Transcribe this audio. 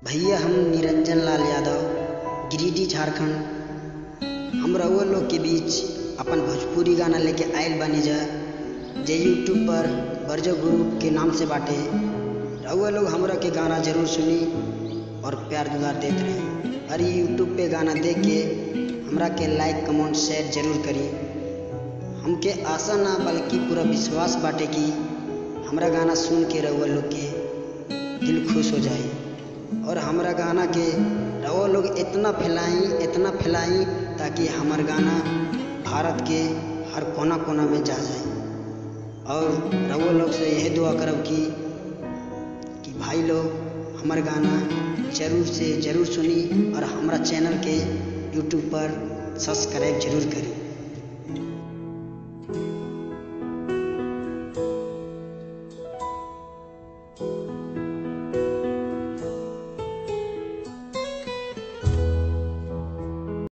भैया हम निरंजन लाल यादव गिरिडीह झारखंड हम रउआ लोग के बीच अपन भोजपुरी गाना लेके आइल बानी जा जे यूट्यूब पर बरजो गुरु के नाम से बाटे रउआ लोग हमरा के गाना जरूर सुनी और प्यार दुलार देत रही और ये यूट्यूब पे गाना देख के हमरा के लाइक कमेंट शेयर जरूर करी हमके आशा ना बल्कि पूरा विश्वास बाटे कि हमरा गाना सुन के रउआ लोग के दिल खुश हो जाए और हमरा गाना के रउआ लोग इतना फैलाई इतना फैलाई ताकि हमार गाना भारत के हर कोना कोना में जा जाए और रउआ लोग से यही दुआ करब कि कि भाई लोग हमार गाना जरूर से जरूर सुनी और हमारा चैनल के यूट्यूब पर सब्सक्राइब जरूर करी